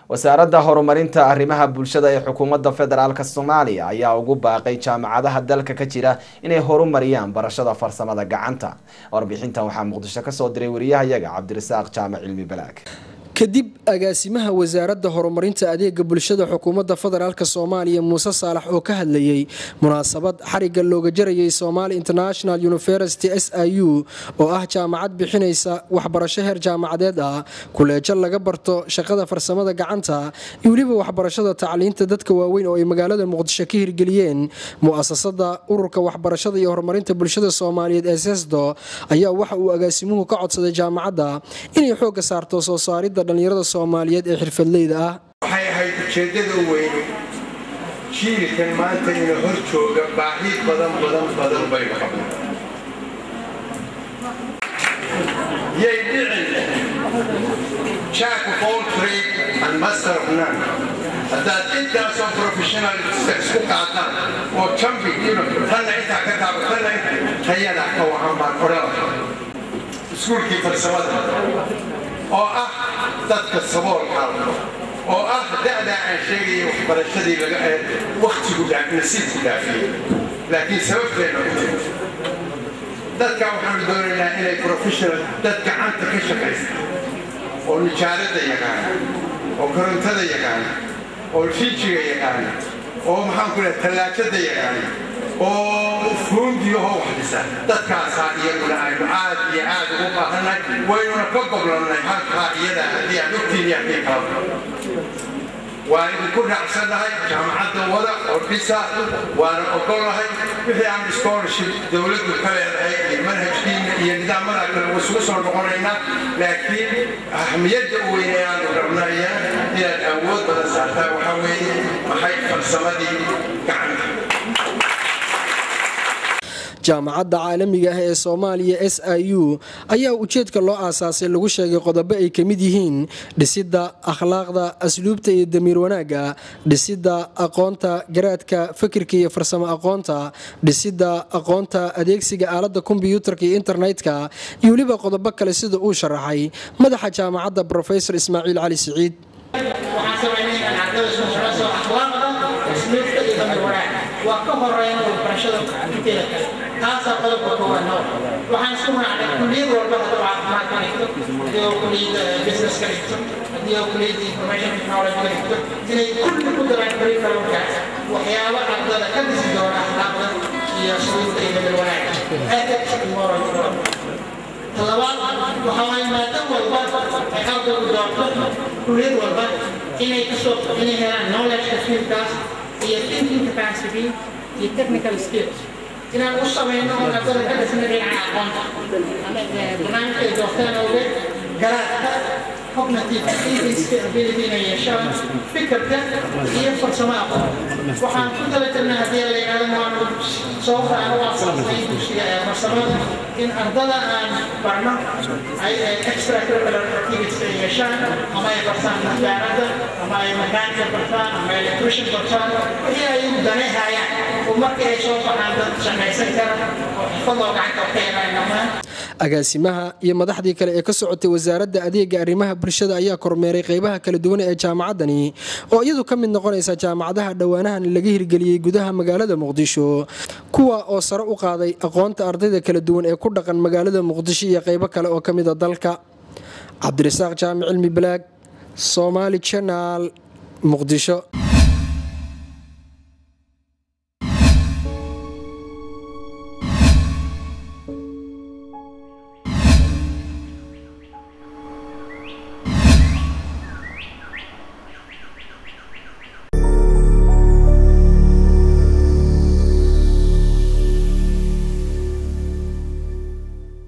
wasaaradda horumarinta arrimaha bulshada ee xukuumadda federaalk soomaaliya ayaa ugu baaqay jaamacadaha dalka ka jira inay horumariyaan barashada farsamada gacanta warbixintan waxaa muqdisho kasoo diray wariyahayaga cabdirasaaq jaamac cilmi balaag kadib agaasimaha wasaaradda horumarinta adeega bulshada xukuumadda federaalk soomaaliya muuse saalax oo ka hadlayey munaasabad xariga looga jarayay somaali international university s i u oo ah jaamacad bixinaysa waxbarasho heer jaamacadeed ah kuleejo laga barto shaqada farsamada gacanta iyo weliba waxbarashada tacliinta dadka waaweyn oo ay magaalada muqdisho ka hirgeliyeen mu'asasada ururka waxbarashada iyo horumarinta bulshada soomaaliyeed ee sesdo ayaa waxa uu agaasimuhu ka codsaday jaamacadda inay xooga saarto soo saaridda dhallinyarada soomaaliyeed ee xirfadleyda ah waxay ahayd ujeeddada weyne jiilkan maanta ina hor jooga baahi badan badan badan baynu qabnaa yay dhicin jack of all trade and master of none haddaad intaasoo professional isku qaataan oo jambi tanna intaa ka taaba tanna tayada ka wacan baan odhan iskuulkii farsamada oo ah dadka saboolkaa oo ah da'daa aan sheegaya waxbarashadii wakhtigu nasiibku dhaafiyey laakiin sababteenna u timi dadka waxaanu doonaynaa inay professional dad gacanta ka shaqaysta oo nijaaradda yaqaana oo korontada yaqaana oo fijiga yaqaana oo maxaan ku lehay tallaajada yaqaana oo fuundiyahoo wax dhisa dadkaasaa iyaguna aynu aad iyo aad ugu baahannahay waynuna ka goblannay halkaa iyada haddii aad ogtiin iyo haddii kalaba waa idinku raacsannahay jaamacadda wada oo dhisa waana ogolnahay wixii aan scholarship dowladdu ka leedahay iyo manhajkiina iyo nidaamada kale wasugu soo noqonaynaa laakiin ahmiyadda u weyn ee aanu rabnaya inaad awood badan saartaa waxaa weeye maxay farsamadii gacanta jaamacadda caalamiga ah ee soomaaliya s i u ayaa ujeedka loo aasaasay lagu sheegay qodobo ay ka mid yihiin dhisidda akhlaaqda asluubta iyo damiir wanaagga dhisidda aqoonta garaadka fikirka iyo farsamo aqoonta dhisidda aqoonta adeegsiga aaladda kombyuutarka iyo internetka iyo weliba qodobo kale sida uu sharaxay madaxa jaamacadda brofesor ismaaciil cali siciid waa ka horeyn waxbarashada inteeda kale taasaa qodobka koowaad noo waxaan isku raacnay kulliyad walba hadduu caafimaad ka dhigto haddii oo kulliyadda business ka dhigto haddii oo kulliyadda information technology ka dhigto inay kulli ku daraan curriculumkaas waxyaabo ardada ka dhisi doona akhlaaqda iyo shuruudda iyo bedel wanaaga ethics and moral development talabaad waxa waaye maadam walba ay ardaygu doorto kulliyad walba inay kasoo inay helaan knowledge-ka fielkaas iyo thinking capacity iyo technical skills inaan u samayno oo ardada ka dhisna dhinaca aqoonta barnaamijka ay doorteen awgeed garaadka cognitive thinking ability inay yeeshaan fikirka iyo farsamo aqoon waxaan ku tala jirnaa haddii la yidhahdo waanu soo aan u aasaasnay dugsiga ee farsamada in ardada aan barno ay extra curricular activities ay yeeshaan ama ay bartaan tijaarada ama ay makaanka bartaan ama electrician bartaan wixii ay u danehayaan oo markii ay soo baxaan dad shaqaysan kara oo xirfadoo gacanta ka yaqaan dhammaan agaasimaha iyo madaxdii kale ee ka socotay wasaaradda adeega arrimaha bulshada ayaa kormeeray qeybaha kala duwan ee jaamacaddani oo iyadu ka mid noqonaysa jaamacadaha dhowaanahan laga hirgeliyey gudaha magaalada muqdisho kuwa oo sare u qaaday aqoonta ardayda kala duwan ee ku dhaqan magaalada muqdisho iyo qeybo kale oo ka mida dalka cabdirasaaq jaamic cilmi balaag somaali janaal muqdisho